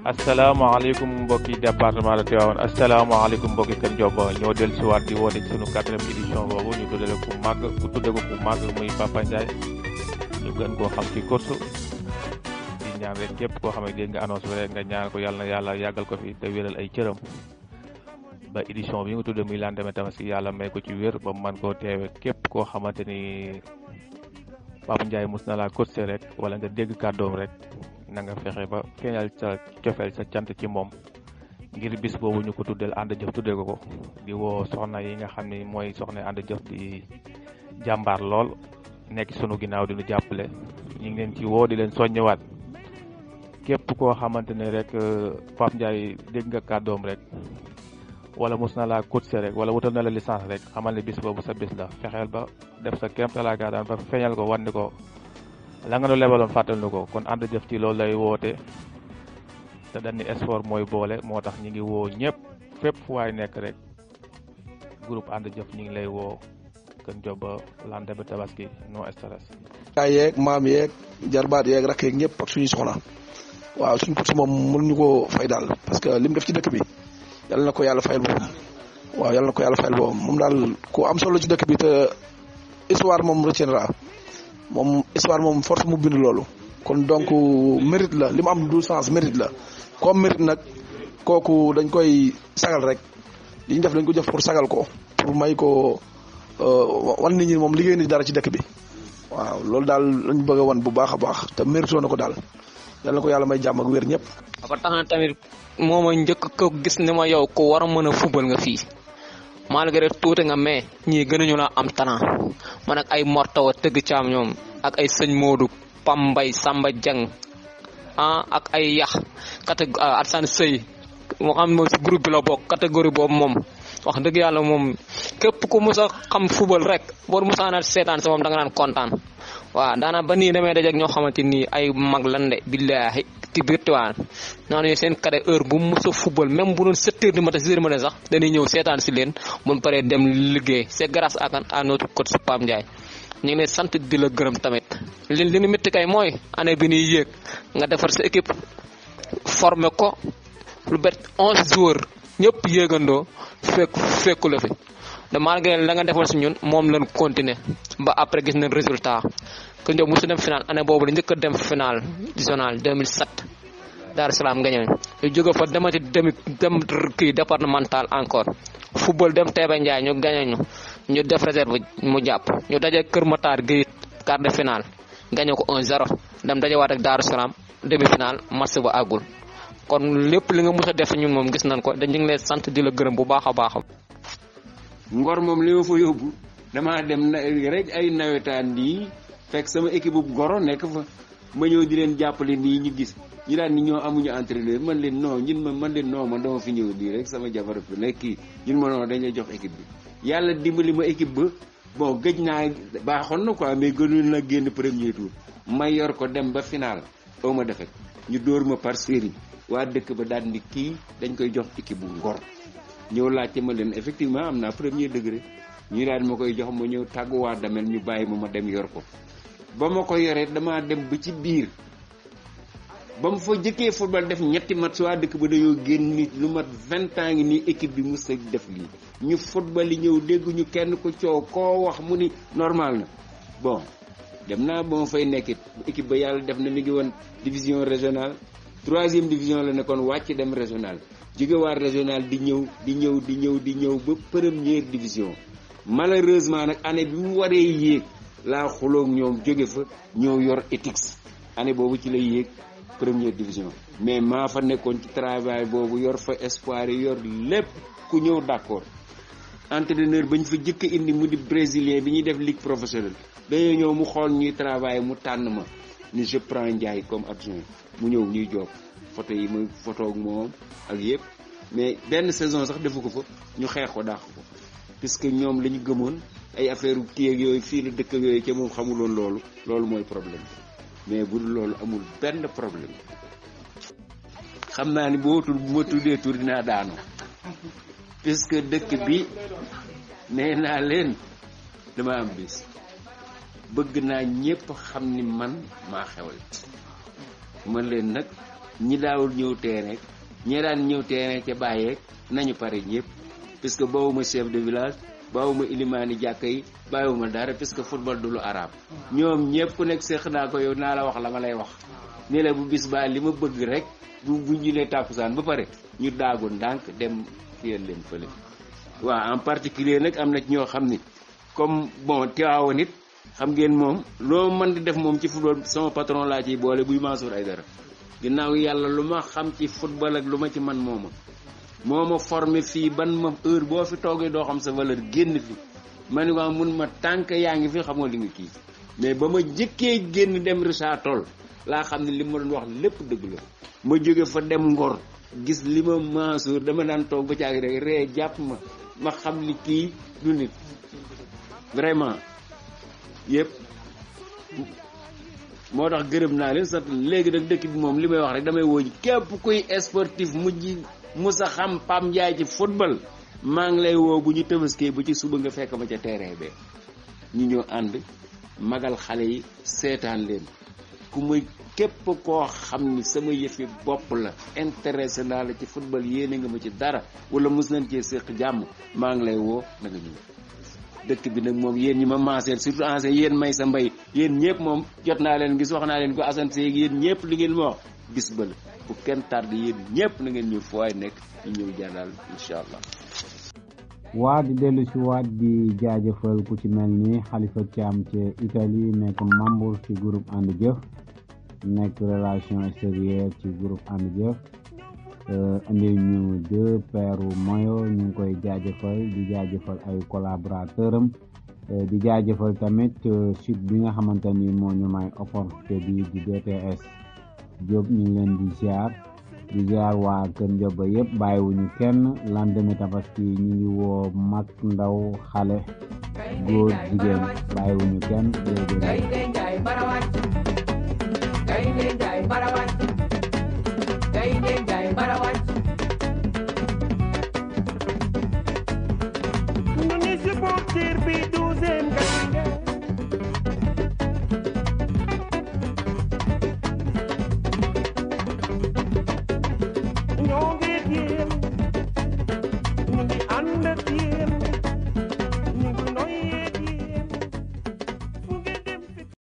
asalaamaaleykum mbokki département de Tivaouane asalaamaaleykum mbokki Kër Ndiob ñoo del siwaat di woote ci sunu quatrième édition boobu ñu tuddale ku màgg ku tudde ko ku màgg muy Papa Ndiaye ñu gën koo xam ci course di ñaan rek képp koo xam ne dégg nga annonce bi rek nga ñaan ko yàlla na yàlla yàggal ko fi te wéral ay cëram ba édition bi nga tudde muy lendemain Tabaski yàlla may ko ci wér ba man koo teewe képp koo xamante ni Papa Ndiaye mus na laa course rek wala nga dégg kàddoom rek na nga fexe ba feeñal sa cofeel sa cant ci moom ngir bis boobu ñu ko tuddeel ànd jëf tuddee ko ko di woo soxna yi nga xam ni mooy soxna ànd jëf di jàmbaar lool nekk sunu ginnaaw di ñu jàppale ñu ngi leen ci woo di leen soññewaat képp koo xamante ne rek Pape Ndiaye dégg nga kàddoom rek wala mus na laa course rek wala wutal na la licence rek xamal ne bis boobu sa bis la fexeel ba def sa kéem talaaga daan ba feeñal ko wan ni ko la nga nu lebaloon fàttal nu ko kon ànd jëf ci loolu lay woote te dañ ni sport mooy boole moo tax ñi ngi woo ñëpp fépp fu waay nekk rek groupe ànd jëf ñi ngi lay woo kën job ba lendemain tabaski no stress yaay yeeg maam yeeg jarbaat yeeg rakk yeeg ñëpp ak suñuy soxna waaw suñ course moom mënuñu ko fay daal parce que lim def ci dëkk bi yàlla na ko yàlla fayal boppam waaw yàlla na ko yàlla fayal boppam moom daal ku am solo ci dëkk bi te histoire moom retiendra moom histoire moom force mu bind loolu kon donc mérite la li mu am du sens mérite la comme mérite nag kooku dañ koy sagal rek li ñu def dañ ko def pour sagal ko pour may ko wan nit ñi moom liggéey ni dara ci dëkk bi waaw loolu daal lañ bëgg a wan bu baax a baax te mérito na ko daal yal na ko yàlla may jàmm ak wér ñëpp. ba tax na tamit moo ma njëkk ko gis ne ma yow ku war a mën a fubal nga fii malgré tuuti nga mais ñii gënuñu la am talent man ak ay mortawa tëgg caam ñoom ak ay sëñ Modou Pam Mbay Samba Dieng ah ak ay yax catég Arsane Sey moo xam moom si groupe bi la bokk catégorie boobu moom wax dëgg yàlla moom képp ku mus a xam fubal rek boo musaana seetaan sa moom da nga naan kontaan waaw daana ba nii damay dajeeg ñoo xamante nii ay mag lan de billaahi ci biir Tiwaawan noonu seen kade heure bu mu mos a fubal même bu doon sept heures du matin six heures du matin sax dañuy ñëw seetaan si leen mun paree dem liggéey c'est grâce à à notre coach Pape Ndiaye ñu ngi leen sant di la gërëm tamit li li ñu métti kay mooy année bi ñuy yéeg nga defar sa équipe formé ko lu bet onze joueurs ñëpp yéegandoo fekk fekku la fi de malgré la nga defoon si ñun moom lañ continuer ba après gis nañ résultat que ñoom mosu dem final année boobu la njëkk a dem final régional 2007 Dar Salaam nga ñëw ñu jóge fa demati demi dem kii départemental encore football dem Taïba Ndiaye ñu gañe ñu ñu def réserve mu jàpp ñu daje Kër Matar Gueye quart de finale gañe ko 1-0 dem dajewaat ak Dar Salaam demi final match ba àggul kon lépp li nga mos a def ñun moom gis nañ ko dañ ñu ngi lay sant di la gërëm bu baax a baax. ngor moom li ma fa yóbbu damaa dem na rek ay nawetaan nii fekk sama équipe bu goro nekk fa ma ñëw di leen jàppale nii ñu gis ñu daan ni ñoo amuñu entraîneur man leen non ñun ma man leen non man dama fi ñëw nii rek sama jabar fi nekk kii ñun ma non dañ lay jox équipe bi yàlla dimbali ma équipe ba bon gëj naa baaxoon na quoi mais gënul na génn premier tour ma yor ko dem ba final oo ma defek ñu dóor ma par série waa dëkk ba daal ni kii dañ koy jox équipe bu ngor ñëw laajte ma leen effectivement am naa premier degré ñu daal ma koy jox ma ñëw tàggu waa damel ñu bàyyi ma ma dem yor ko ba ma ko yoree damaa dem ba ci biir ba mu fa jëkkee football def ñetti match waa dëkk ba dañoo génn nit lu mat vingt ans ngi nii équipe bi mu sa def lii ñu football yi ñëw dégguñu kenn ko coow koo wax mu ni normal na bon dem naa ba ma fay nekkit équipe ba yàlla def na mi ngi woon division régionale troisième division la nekkoon wàcc dem régional jóge waa régional di ñëw di ñëw di ñëw di ñëw ba première division malheureusement nag année bi mu waree yéeg laa xuloog ñoom jóge fa ñëw yor éthiques année boobu ci lay yéeg première division mais maa fa nekkoon ci travail boobu yor fa espoir yi yor lépp ku ñëw d'accord entraîneur ba ñu fa jëkk indi mu di brésilien bi ñuy def ligue professionnelle dañoo ñëw mu xool ñuy travail mu tànn ma ni je prends Ndiaye comme adjoint mu ñëw ñuy job photo yi muy photo ak moom ak yëpp mais benn saison sax defu ko fa ñu xeex ko dàq ko puisque ñoom la ñu gëmoon ay affaire kii ak yooyu fii la dëkk ak yooyu ca moom xamuloon loolu loolu mooy problème mais bu dul loolu amul benn problème xam naa ni boo tudd bu ma tuddee tur dinaa daanu puisque dëkk bi nee naa leen dama am bis bëgg naa ñépp xam ni man maa xewal man leen nag ñi daawul ñëw terrain ñi daan ñëw terrain ca bàyyeeg nañu pare ñëpp puisque bawuma chef de village bawuma ilimaani jàkka yi bàyyiwuma dara puisque football du lu arab ñoom ñëpp ku nekk séq naa ko yow naa la wax la ma lay wax ni la bu bis baa li ma bëgg rek bu bu ñu lee tàkkusaan ba pare ñu daagu ndànk dem fiyal leen fële waaw en particulier nag am na ci ñoo xam ni comme bon Tiwaawan nit xam ngeen moom loo mën di def moom ci football sama patron laa ciy boole buy Mansour Aydara ginnaaw yàlla lu ma xam ci football ak lu ma ci man mooma moo ma formé fii ban ma heure boo fi toogee doo xam sa valeur génn fi ma ni waa mun ma tànk yaa ngi fi xamoo li nga kii mais ba ma jëkkee génn dem Richard Toll laa xam ne li ma doon wax lépp dëgg la ma jóge fa dem Ngor gis li ma Mansour dama daan toog ba caagi rek ree jàpp ma ma xam ni kii du nit vraiment yëpp moo tax gërëm naa leen sant léegi nag dëkk bi moom li may wax rek damay woo képp kuy sportif mujj musa xam Pam Ndiaye ci football maa ngi lay woo bu ñu tëbaskee ba ci suba nga fekk ma ca terrain be ñu ñëw ànd magal xale yi seetaan leen ku muy képp koo xam ni sama yëfi bopp la intéressé naa la ci football yéene nga ma ci dara wala mos nañ cee séq jàmm maa ngi lay woo na nga ñëw dëkk bi nag moom yéen ñi ma maaseel surtout ancien yéen may sa mbay yéen ñëpp moom jot naa leen gis wax naa leen ko Assane Seye yéen ñëpp li ngeen ma wax bis ba la bu kenn tardé yéen ñëpp na ngeen ñëw fu waay nekk ñu ñëw jàllal incha allah. waa di dellu si waat di jaajëfal ku ci mel ni Khalifa Thiam ci Italie nekk membre ci groupe ànd jëf nekk relation extérieure ci groupe ànd jëf indi ñu deux paires maillot ñu ngi koy jaajëfal di jaajëfal ay collaborateur am di jaajëfal tamit site bi nga xamante ni moo ñu may opportunité bi di DTS Diop ñu ngi leen di ziar di ziar waa Kër Njoba yëpp bàyyiwuñu kenn lendemain tabaski ñu ngi woo mag ndaw xale góor jigéen bàyyiwuñu kenn jërëjëf ñu ni supporter bi